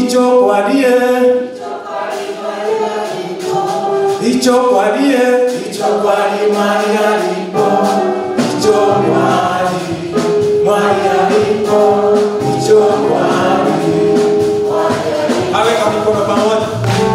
ichokwalie ichokwalie ichokwali mwali alipo ichokwali mwali alipo ichokwali aweka mikono pamoja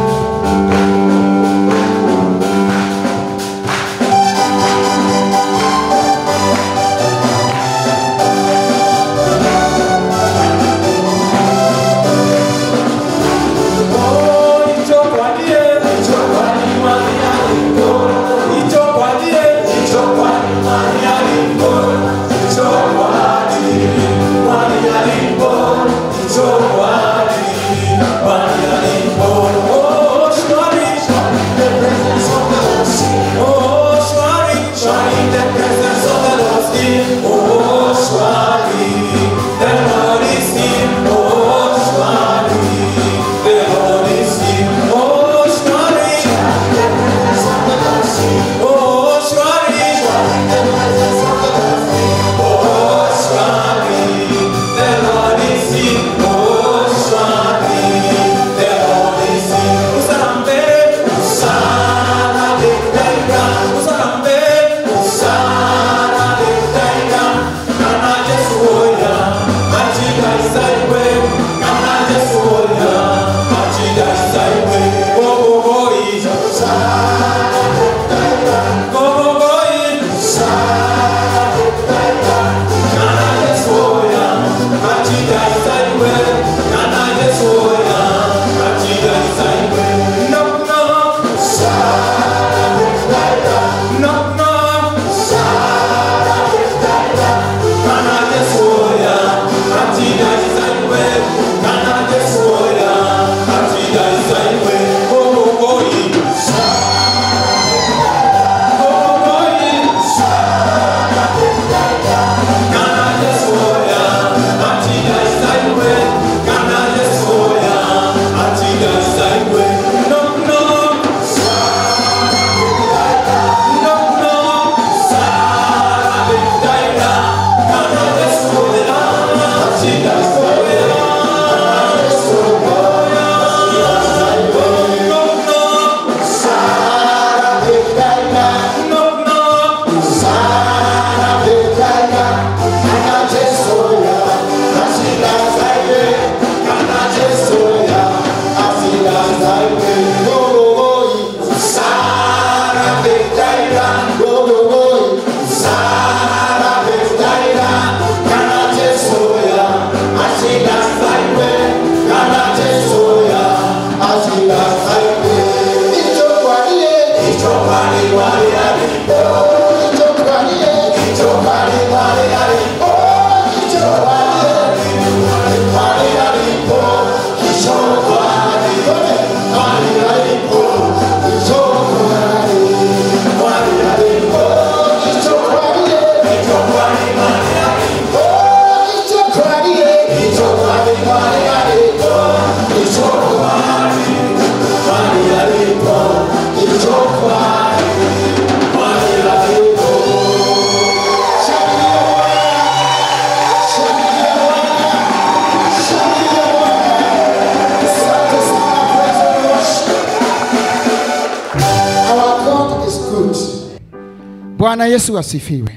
Bwana Yesu asifiwe.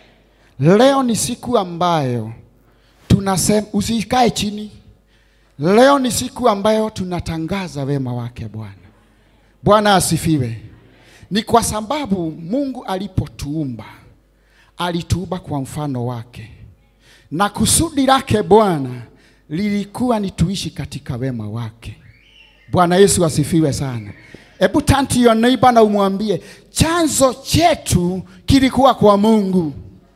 Leo ni siku ambayo tunasema, usikae chini. Leo ni siku ambayo tunatangaza wema wake Bwana. Bwana asifiwe. Ni kwa sababu Mungu alipotuumba alituumba kwa mfano wake, na kusudi lake Bwana lilikuwa ni tuishi katika wema wake. Bwana Yesu asifiwe sana. Hebu turn to your neighbor na umwambie chanzo chetu kilikuwa kwa Mungu.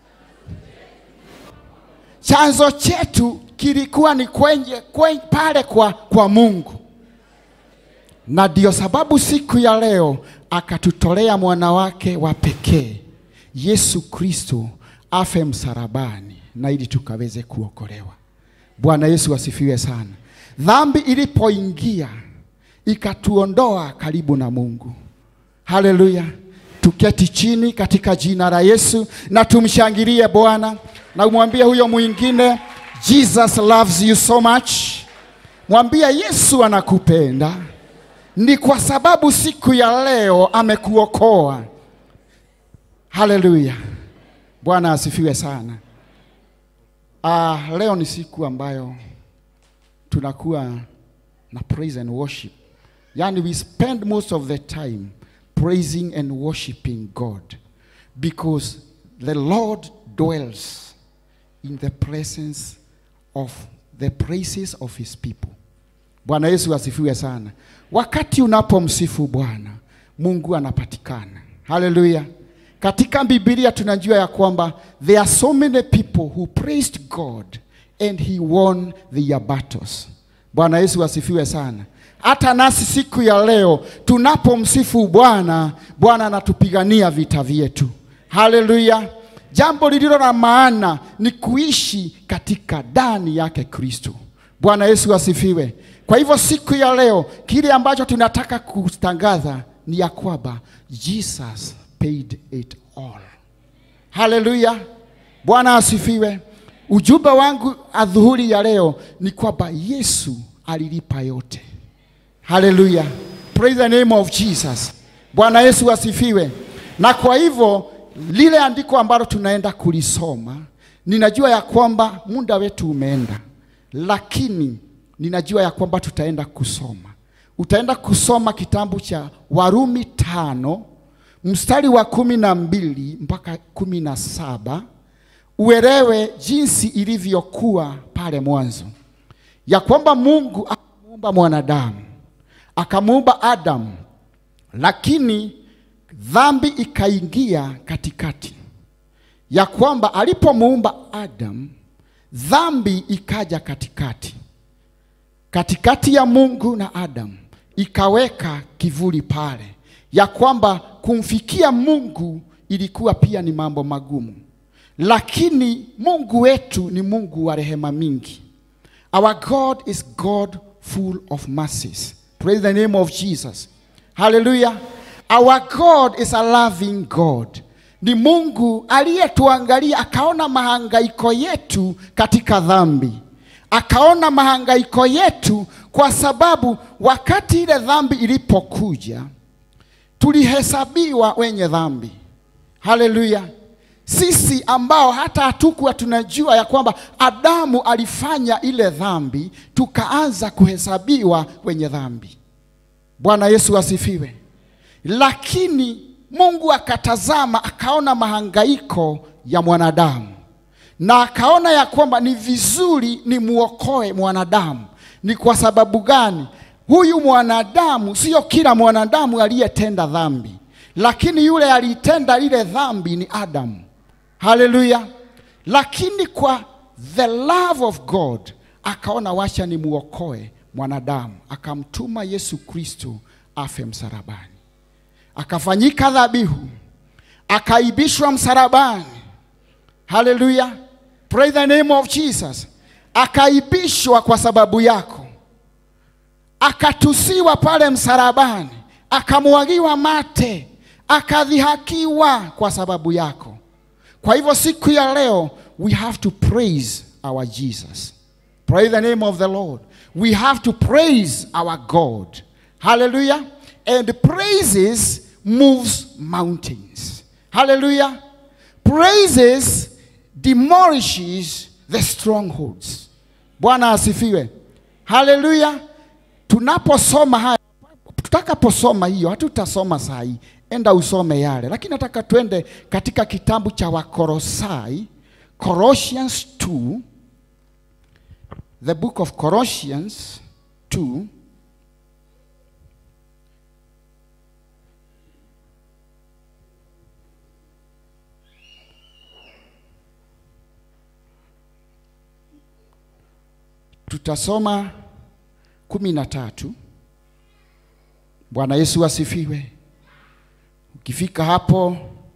Chanzo chetu kilikuwa ni kwenye, kwenye pale kwa, kwa Mungu, na ndio sababu siku ya leo akatutolea mwana wake wa pekee Yesu Kristo afe msalabani na ili tukaweze kuokolewa. Bwana Yesu asifiwe sana. Dhambi ilipoingia ikatuondoa karibu na Mungu. Haleluya! Tuketi chini katika jina la Yesu na tumshangilie Bwana na umwambie huyo mwingine, Jesus loves you so much. Mwambia Yesu anakupenda, ni kwa sababu siku ya leo amekuokoa. Haleluya, Bwana asifiwe sana. Ah, leo ni siku ambayo tunakuwa na praise and worship, yani we spend most of the time praising and worshiping God because the Lord dwells in the presence of the praises of his people. Bwana Yesu asifiwe sana. Wakati unapomsifu Bwana, Mungu anapatikana. Haleluya. Katika Biblia tunajua ya kwamba there are so many people who praised God and he won their battles. Bwana Yesu asifiwe sana. Hata nasi siku ya leo tunapomsifu Bwana, Bwana anatupigania vita vyetu. Haleluya. Jambo lililo na maana ni kuishi katika ndani yake Kristo. Bwana Yesu asifiwe. Kwa hivyo siku ya leo kile ambacho tunataka kutangaza ni ya kwamba Jesus paid it all. Haleluya. Bwana asifiwe. Ujumbe wangu adhuhuri ya leo ni kwamba Yesu alilipa yote. Haleluya. Praise the name of Jesus. Bwana Yesu asifiwe. Na kwa hivyo lile andiko ambalo tunaenda kulisoma, ninajua ya kwamba muda wetu umeenda, lakini ninajua ya kwamba tutaenda kusoma. Utaenda kusoma kitabu cha Warumi tano mstari wa kumi na mbili mpaka kumi na saba uelewe jinsi ilivyokuwa pale mwanzo, ya kwamba Mungu akamuumba mwanadamu akamuumba Adamu, lakini dhambi ikaingia katikati, ya kwamba alipomuumba Adamu dhambi ikaja katikati, katikati ya Mungu na Adamu, ikaweka kivuli pale, ya kwamba kumfikia Mungu ilikuwa pia ni mambo magumu, lakini Mungu wetu ni Mungu wa rehema mingi. Our God is God full of mercies. Praise the name of Jesus. Hallelujah. Our God is a loving God. Ni Mungu aliyetuangalia akaona mahangaiko yetu katika dhambi, akaona mahangaiko yetu kwa sababu wakati ile dhambi ilipokuja tulihesabiwa wenye dhambi. Haleluya! Sisi ambao hata hatukuwa tunajua ya kwamba Adamu alifanya ile dhambi, tukaanza kuhesabiwa wenye dhambi. Bwana Yesu asifiwe. Lakini Mungu akatazama akaona mahangaiko ya mwanadamu na akaona ya kwamba ni vizuri ni muokoe mwanadamu. Ni kwa sababu gani? Huyu mwanadamu, sio kila mwanadamu aliyetenda dhambi, lakini yule aliyetenda ile dhambi ni Adamu. Haleluya! Lakini kwa the love of God akaona wacha ni muokoe mwanadamu, akamtuma Yesu Kristo afe msalabani akafanyika dhabihu, akaibishwa msalabani. Haleluya, praise the name of Jesus. Akaibishwa kwa sababu yako, akatusiwa pale msalabani, akamwagiwa mate, akadhihakiwa kwa sababu yako. Kwa hivyo siku ya leo we have to praise our Jesus. Praise the name of the Lord. We have to praise our God. Hallelujah. And praises moves mountains. Hallelujah. Praises demolishes the strongholds. Bwana asifiwe. Hallelujah. Tunaposoma haya, tutakaposoma hiyo, hatutasoma saa hii, enda usome yale, lakini nataka twende katika kitabu cha Wakolosai, Colossians 2, the book of Colossians 2 tutasoma kumi na tatu. Bwana Yesu asifiwe. Ukifika hapo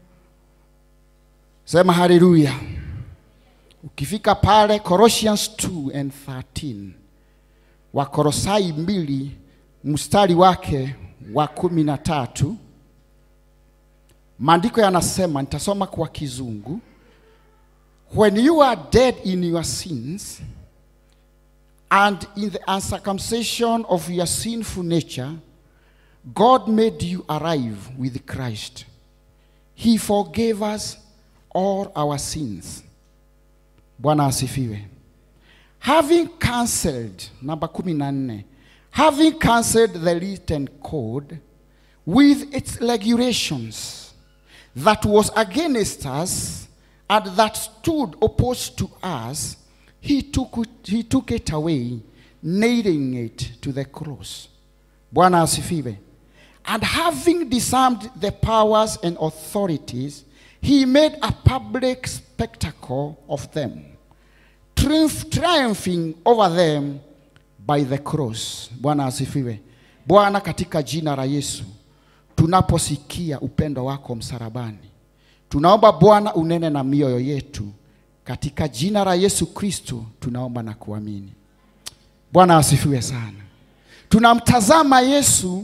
sema haleluya. Ukifika pale Colossians 2 and 13, Wakolosai mbili mstari wake wa kumi na tatu, maandiko yanasema, nitasoma kwa Kizungu, when you are dead in your sins And in the uncircumcision of your sinful nature, God made you arrive with Christ. He forgave us all our sins. Bwana asifiwe. Having cancelled, number kumi na nne, having cancelled the written code with its regulations that was against us and that stood opposed to us, he took it, he took it away, nailing it to the cross. Bwana asifiwe. And having disarmed the powers and authorities, he made a public spectacle of them, triumph, triumphing over them by the cross. Bwana asifiwe. Bwana, katika jina la Yesu, tunaposikia upendo wako msalabani, tunaomba Bwana unene na mioyo yetu, katika jina la Yesu Kristo tunaomba na kuamini. Bwana asifiwe sana. Tunamtazama Yesu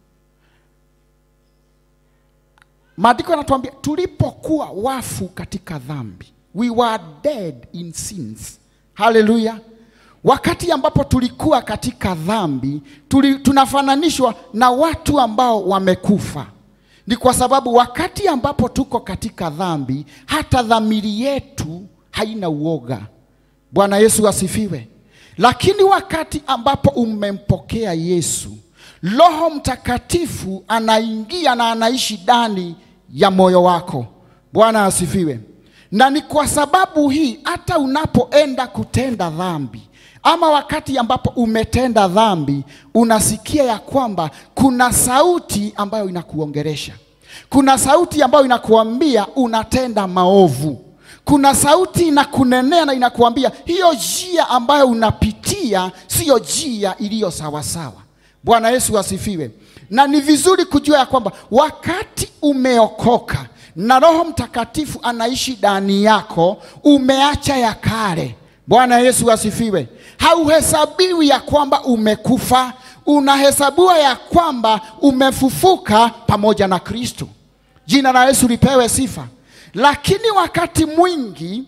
Maandiko yanatuambia tulipokuwa wafu katika dhambi, we were dead in sins. Haleluya! Wakati ambapo tulikuwa katika dhambi tuli, tunafananishwa na watu ambao wamekufa. Ni kwa sababu wakati ambapo tuko katika dhambi, hata dhamiri yetu haina uoga. Bwana Yesu asifiwe. Lakini wakati ambapo umempokea Yesu, Roho Mtakatifu anaingia na anaishi ndani ya moyo wako. Bwana asifiwe. Na ni kwa sababu hii hata unapoenda kutenda dhambi ama wakati ambapo umetenda dhambi, unasikia ya kwamba kuna sauti ambayo inakuongeresha, kuna sauti ambayo inakuambia unatenda maovu, kuna sauti inakunenea na inakuambia hiyo njia ambayo unapitia siyo njia iliyo sawasawa. Bwana Yesu asifiwe. Na ni vizuri kujua ya kwamba wakati umeokoka na Roho Mtakatifu anaishi ndani yako, umeacha ya kale. Bwana Yesu asifiwe. Hauhesabiwi ya kwamba umekufa, unahesabiwa ya kwamba umefufuka pamoja na Kristo. Jina la Yesu lipewe sifa. Lakini wakati mwingi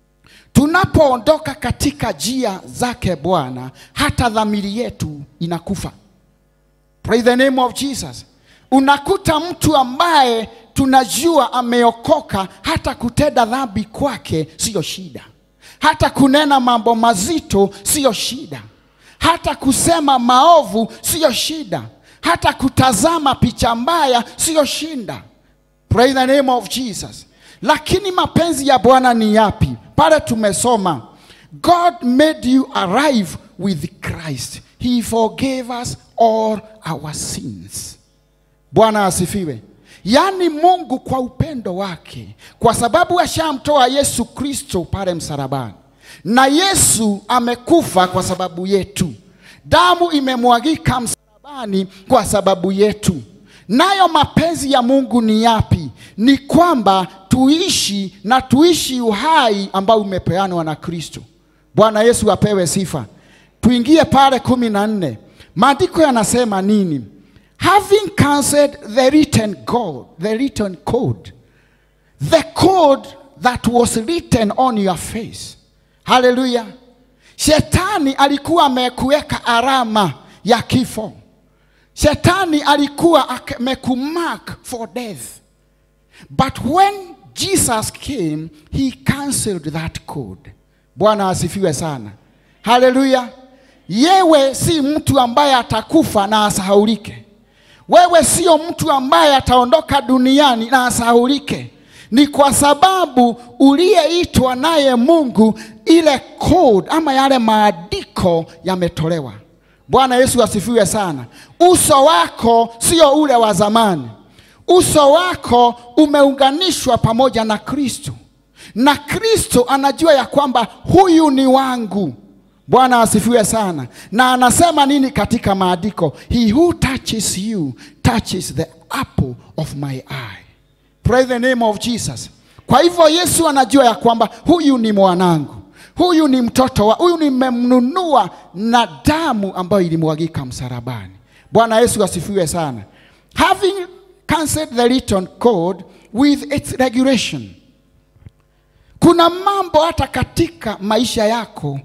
tunapoondoka katika njia zake Bwana, hata dhamiri yetu inakufa. Praise the name of Jesus. Unakuta mtu ambaye tunajua ameokoka, hata kutenda dhambi kwake siyo shida, hata kunena mambo mazito siyo shida, hata kusema maovu siyo shida, hata kutazama picha mbaya siyo shinda. Praise the name of Jesus. Lakini mapenzi ya Bwana ni yapi? Pale tumesoma God made you arrive with Christ. He forgave us all our sins. Bwana asifiwe. Yaani Mungu kwa upendo wake, kwa sababu ashamtoa Yesu Kristo pale msalabani, na Yesu amekufa kwa sababu yetu, damu imemwagika msalabani kwa sababu yetu. Nayo mapenzi ya Mungu ni yapi? Ni kwamba tuishi na tuishi uhai ambao umepeanwa na Kristo. Bwana Yesu apewe sifa. Tuingie pale kumi na nne. Maandiko yanasema nini? Having cancelled the written code, the written code, the code that was written on your face. Haleluya! Shetani alikuwa amekuweka alama ya kifo. Shetani alikuwa amekumark for death. But when Jesus came, he cancelled that code. Bwana asifiwe sana. Haleluya! Yewe si mtu ambaye atakufa na asahaulike. Wewe sio mtu ambaye ataondoka duniani na asahaulike. Ni kwa sababu uliyeitwa naye Mungu, ile code ama yale maandiko yametolewa. Bwana Yesu asifiwe sana. Uso wako sio ule wa zamani. Uso wako umeunganishwa pamoja na Kristo, na Kristo anajua ya kwamba huyu ni wangu. Bwana asifiwe sana. Na anasema nini katika maandiko? He who touches you touches the apple of my eye. Praise the name of Jesus. Kwa hivyo Yesu anajua ya kwamba huyu ni mwanangu, huyu ni mtoto wa, huyu nimemnunua na damu ambayo ilimwagika msalabani. Bwana Yesu asifiwe sana. Having cancelled the written code with its regulation. Kuna mambo hata katika maisha yako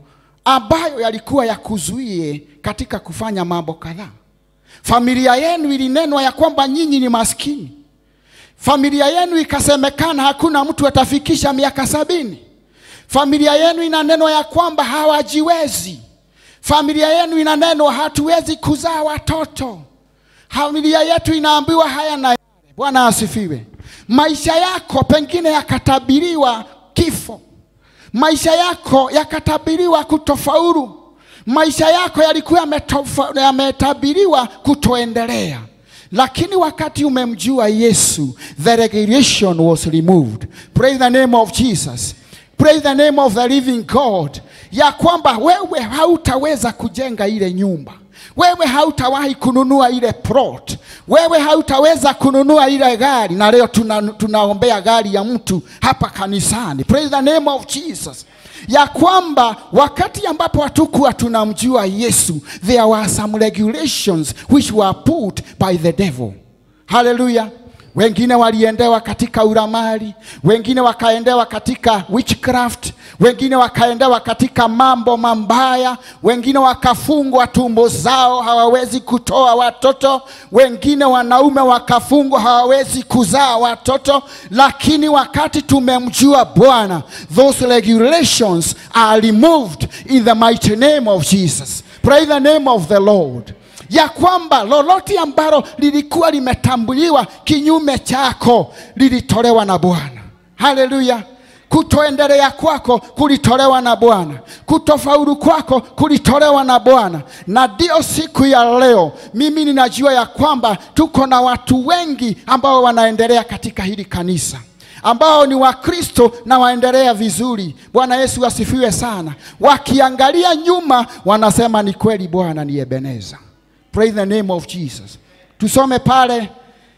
ambayo yalikuwa yakuzuie katika kufanya mambo kadhaa. Familia yenu ilinenwa ya kwamba nyinyi ni maskini. Familia yenu ikasemekana hakuna mtu atafikisha miaka sabini. Familia yenu inanenwa ya kwamba hawajiwezi. Familia yenu inanenwa hatuwezi kuzaa watoto. Familia yetu inaambiwa haya na yale. Bwana asifiwe. Maisha yako pengine yakatabiriwa kifo. Maisha yako yakatabiriwa kutofaulu. Maisha yako yalikuwa yametofa- yametabiriwa kutoendelea, lakini wakati umemjua Yesu, the regulation was removed. Praise the name of Jesus. Praise the name of the living God, ya kwamba wewe hautaweza kujenga ile nyumba, wewe hautawahi kununua ile plot, wewe hautaweza kununua ile gari, na leo tuna, tunaombea gari ya mtu hapa kanisani. Praise the name of Jesus ya kwamba wakati ambapo hatukuwa tunamjua Yesu, there were some regulations which were put by the devil. Haleluya! Wengine waliendewa katika uramali, wengine wakaendewa katika witchcraft, wengine wakaendewa katika mambo mambaya, wengine wakafungwa tumbo zao hawawezi kutoa watoto, wengine wanaume wakafungwa hawawezi kuzaa watoto. Lakini wakati tumemjua Bwana, those regulations are removed in the mighty name of Jesus. Praise the name of the Lord ya kwamba lolote ambalo lilikuwa limetambuliwa kinyume chako lilitolewa na Bwana. Haleluya! Kutoendelea kwako kulitolewa na Bwana, kutofaulu kwako kulitolewa na Bwana. Na ndio siku ya leo mimi ninajua ya kwamba tuko na watu wengi ambao wanaendelea katika hili kanisa ambao ni Wakristo na waendelea vizuri. Bwana Yesu asifiwe sana. Wakiangalia nyuma wanasema ni kweli Bwana ni Ebeneza. Praise the name of Jesus. Tusome pale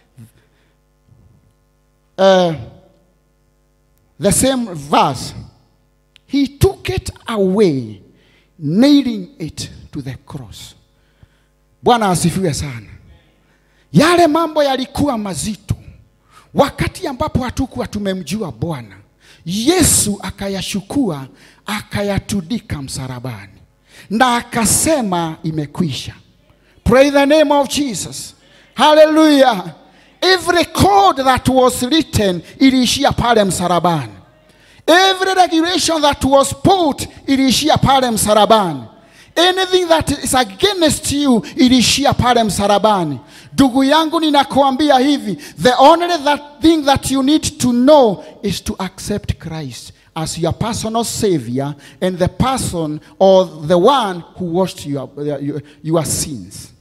uh, the same verse. He took it away, nailing it to the cross. Bwana asifiwe sana. Yale mambo yalikuwa mazito wakati ambapo hatukuwa tumemjua Bwana. Yesu akayashukua akayatundika msalabani na akasema imekwisha. Praise the name of Jesus. Hallelujah. Every code that was written iliishia pale msalabani. Every regulation that was put iliishia pale msalabani. Anything that is against you iliishia pale msalabani. Ndugu yangu, ninakuambia hivi, the only that thing that you need to know is to accept Christ as your personal savior and the person or the one who washed your, your, your sins.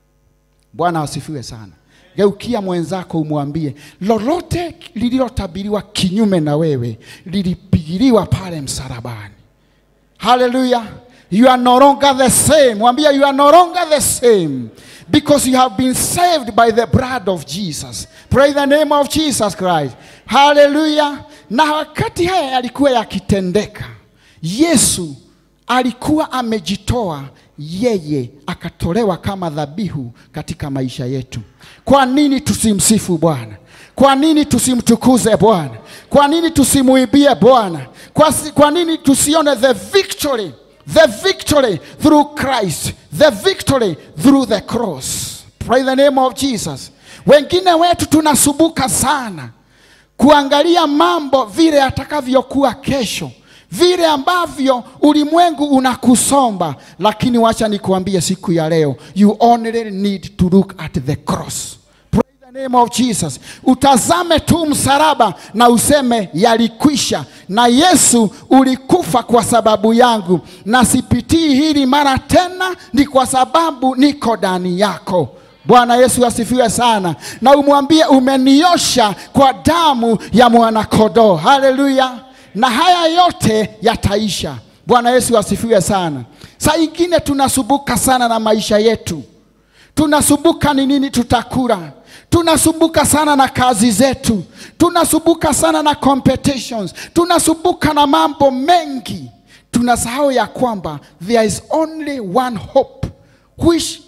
Bwana asifiwe sana. Geukia mwenzako umwambie, lolote lililotabiriwa kinyume na wewe lilipigiliwa pale msalabani. Hallelujah. You are no longer the same. Mwambie you are no longer the same because you have been saved by the blood of Jesus. Praise the name of Jesus Christ. Hallelujah. Na wakati haya yalikuwa yakitendeka, Yesu alikuwa amejitoa yeye akatolewa kama dhabihu katika maisha yetu. Kwa nini tusimsifu Bwana? Kwa nini tusimtukuze Bwana? Kwa nini tusimuibie Bwana? Kwa, si- kwa nini tusione the victory, the victory through Christ, the victory through the cross. Praise the name of Jesus. Wengine wetu tunasubuka sana kuangalia mambo vile atakavyokuwa kesho, vile ambavyo ulimwengu unakusomba, lakini wacha nikuambie siku ya leo, you only need to look at the cross. Praise the name of Jesus. Utazame tu msalaba na useme yalikwisha, na Yesu ulikufa kwa sababu yangu, na sipitii hili mara tena, ni kwa sababu niko ndani yako. Bwana Yesu asifiwe sana, na umwambie umeniosha kwa damu ya mwanakondoo. Haleluya! Na haya yote yataisha. Bwana Yesu asifiwe sana. Saa ingine tunasumbuka sana na maisha yetu, tunasumbuka ni nini tutakula, tunasumbuka sana na kazi zetu, tunasumbuka sana na competitions, tunasumbuka na mambo mengi, tunasahau ya kwamba there is only one hope which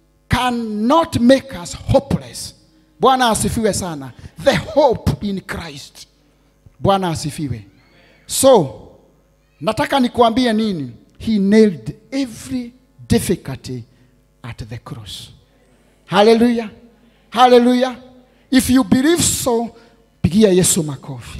cannot make us hopeless. Bwana asifiwe sana. The hope in Christ. Bwana asifiwe. So, nataka nikuambie nini? he nailed every difficulty at the cross. Hallelujah. Hallelujah. If you believe so, pigia Yesu makofi.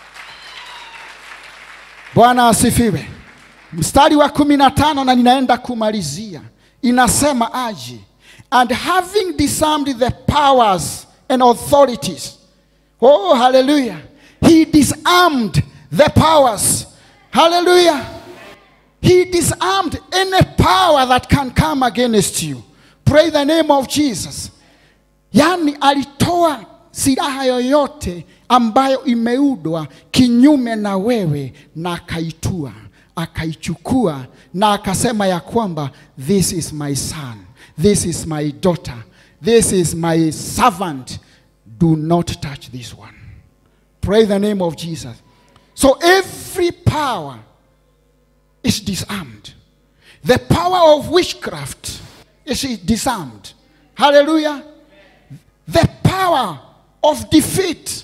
Bwana asifiwe. Mstari wa kumi na tano na ninaenda kumalizia, inasema aje, and having disarmed the powers and authorities. Oh, hallelujah. He disarmed the powers. Hallelujah. He disarmed any power that can come against you. Pray the name of Jesus. Yaani alitoa silaha yoyote ambayo imeudwa kinyume na wewe na akaitua, akaichukua na akasema ya kwamba this is my son, this is my daughter, this is my servant. Do not touch this one. Pray the name of Jesus. So every power is disarmed. The power of witchcraft is disarmed. Hallelujah. The power of defeat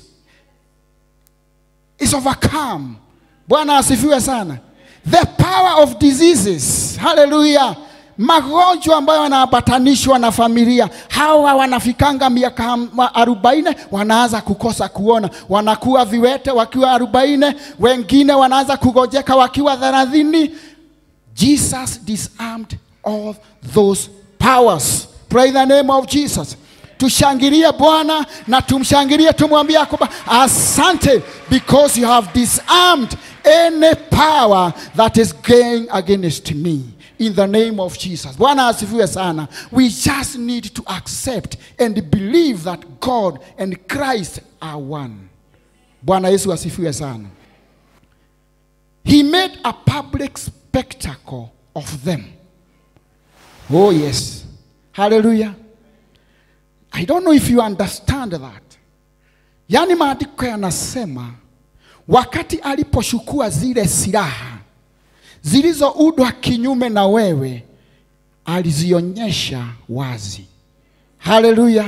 is overcome. Bwana asifiwe sana. The power of diseases. Hallelujah. Magonjwa ambayo yanaambatanishwa na familia, hawa wanafikanga miaka ham- arobaini wanaanza kukosa kuona, wanakuwa viwete wakiwa arobaini, wengine wanaanza kugojeka wakiwa thelathini. Jesus disarmed all those powers. Pray the name of Jesus. Tushangilie Bwana na tumshangilie, tumwambie ya kwamba asante because you have disarmed any power that is going against me in the name of Jesus. Bwana asifiwe sana. We just need to accept and believe that God and Christ are one. Bwana Yesu asifiwe sana. He made a public spectacle of them. Oh, yes. Hallelujah. I don't know if you understand that. Yaani maandiko yanasema wakati alipochukua zile silaha zilizoudwa kinyume na wewe, alizionyesha wazi. Haleluya!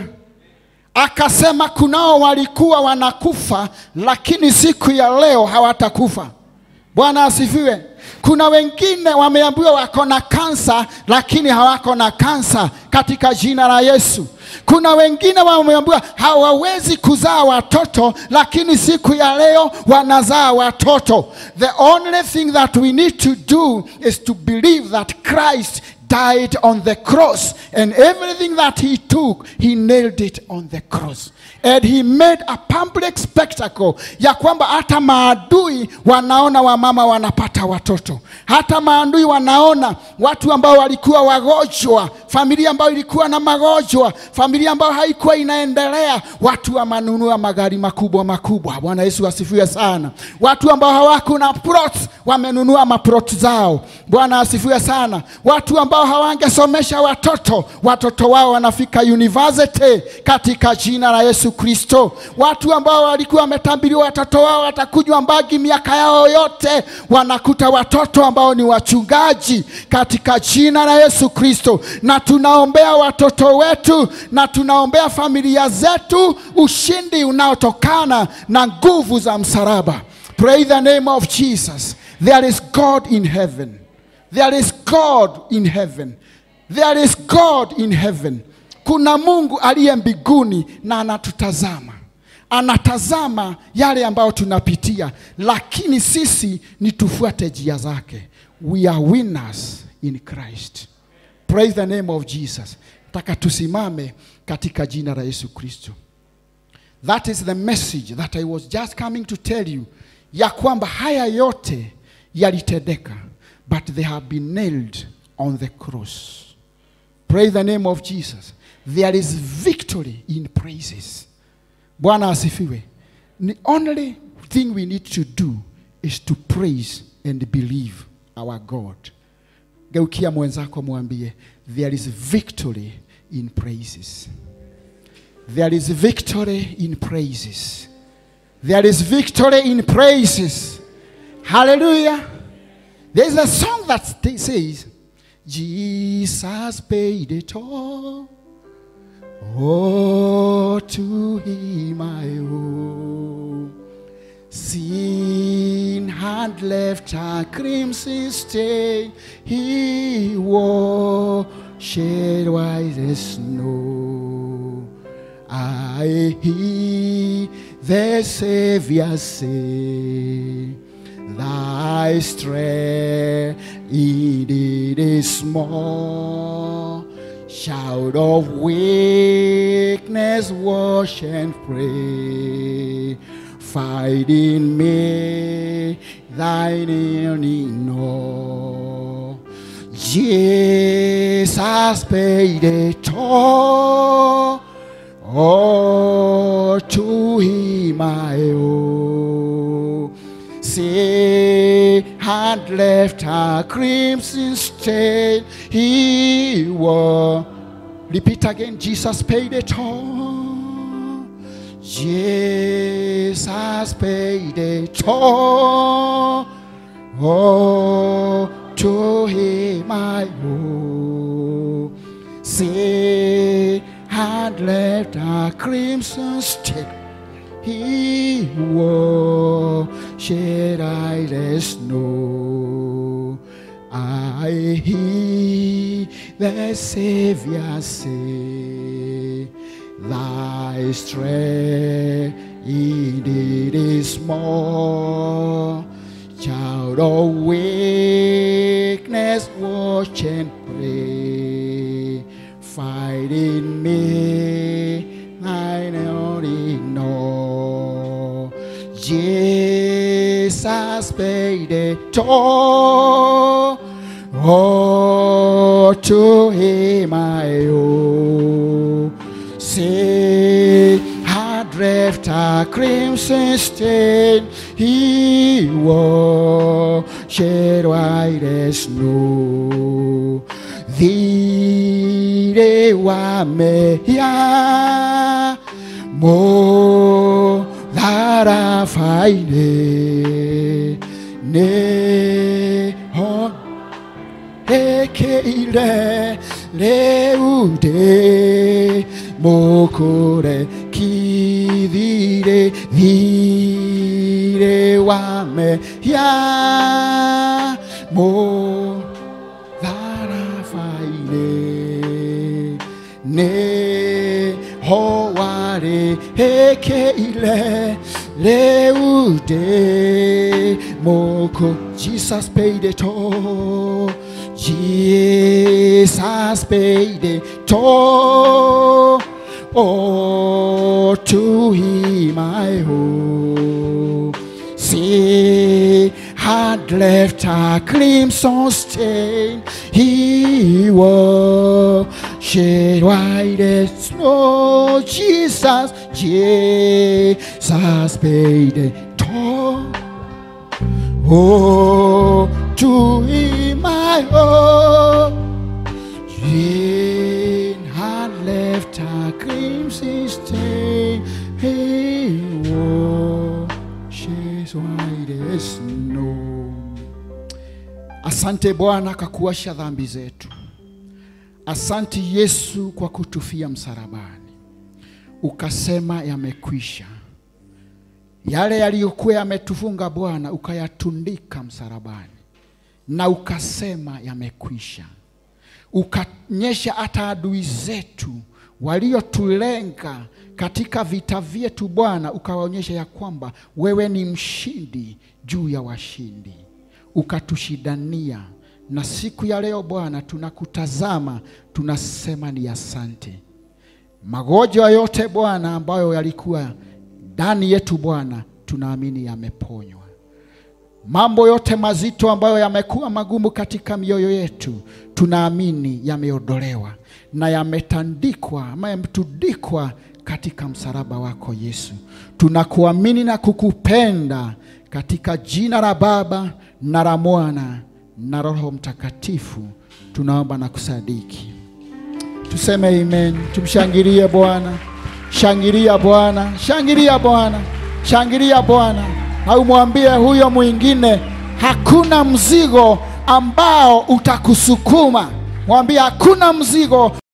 Akasema kunao walikuwa wanakufa, lakini siku ya leo hawatakufa. Bwana asifiwe. Kuna wengine wameambiwa wako na kansa, lakini hawako na kansa katika jina la Yesu. Kuna wengine wameambiwa hawawezi kuzaa watoto, lakini siku ya leo wanazaa watoto. The only thing that we need to do is to believe that Christ died on the cross and everything that he took he nailed it on the cross and he made a public spectacle ya kwamba hata maadui wanaona wamama wanapata watoto hata maadui wanaona watu ambao walikuwa wagonjwa familia ambayo ilikuwa na magonjwa familia ambayo haikuwa inaendelea watu wamanunua magari makubwa makubwa bwana yesu asifiwe sana watu ambao hawako na plot wamenunua maplot zao bwana asifiwe sana watu ambao hawangesomesha watoto watoto wao wanafika university katika jina la yesu kristo watu ambao walikuwa wametambiriwa watoto wao watakunywa mbagi miaka yao yote wanakuta watoto ambao ni wachungaji katika jina la yesu kristo na tunaombea watoto wetu na tunaombea familia zetu ushindi unaotokana na nguvu za msalaba pray the name of jesus there is god in heaven There is God in heaven. There is God in heaven. Kuna Mungu aliye mbinguni na anatutazama. Anatazama yale ambayo tunapitia, lakini sisi ni tufuate njia zake. We are winners in Christ. Praise the name of Jesus. Taka tusimame katika jina la Yesu Kristo. That is the message that I was just coming to tell you, ya kwamba haya yote yalitendeka but they have been nailed on the cross. Praise the name of Jesus. There is victory in praises. Bwana asifiwe. The only thing we need to do is to praise and believe our God. Geukia mwenzako mwambie, there is victory in praises. There is victory in praises. There is victory in praises. Hallelujah. There's a song that st- says, Jesus paid it all. Oh, to him I owe. Sin had left a crimson stain, he wore shed white as snow. I hear the Savior say, Thy strength indeed is small. Shout of weakness, wash and pray. Fight in me, thine yearning know. Jesus paid a toll. Oh, to him I owe. Say, had left a crimson stain. He wore. Repeat again. Jesus paid it all. Jesus paid it all. Oh, to him I owe. Say, had left a crimson stain. He wore shed eyed as snow. I hear the Savior say, Thy strength indeed is small. Child of weakness, watch and pray. Fight in me, thine only know. Jesus paid it all. Oh, to him I owe. Say, had left a crimson stain, he wore shed white as snow. Thee wa me ya mo that I find ne ho ekeire leude mokore kivire vire wa me ya mo tharafaire ne hoare hekeile leude moko Jesus paid it all Jesus paid it all oh to him I owe See, had left a crimson stain. He was shed white as snow. Jesus, Jesus paid the toll. Oh, to him I owe. Jane had left a crimson stain. He washes white as snow. Asante Bwana kwa kuosha dhambi zetu. Asante Yesu kwa kutufia msalabani, ukasema yamekwisha. Yale yaliyokuwa yametufunga Bwana ukayatundika msalabani, na ukasema yamekwisha ukanyesha hata adui zetu waliotulenga katika vita vyetu Bwana, ukawaonyesha ya kwamba wewe ni mshindi juu ya washindi, ukatushindania. Na siku ya leo Bwana, tunakutazama tunasema ni asante. Magonjwa yote Bwana ambayo yalikuwa ndani yetu Bwana, tunaamini yameponywa mambo yote mazito ambayo yamekuwa magumu katika mioyo yetu tunaamini yameondolewa na yametandikwa ama yametundikwa katika msalaba wako Yesu. Tunakuamini na kukupenda katika jina la Baba na la Mwana na Roho Mtakatifu, tunaomba na kusadiki. Tuseme amen. Tumshangilie Bwana, shangilia Bwana, shangilia Bwana, shangilia Bwana, na umwambie huyo mwingine, hakuna mzigo ambao utakusukuma. Mwambie hakuna mzigo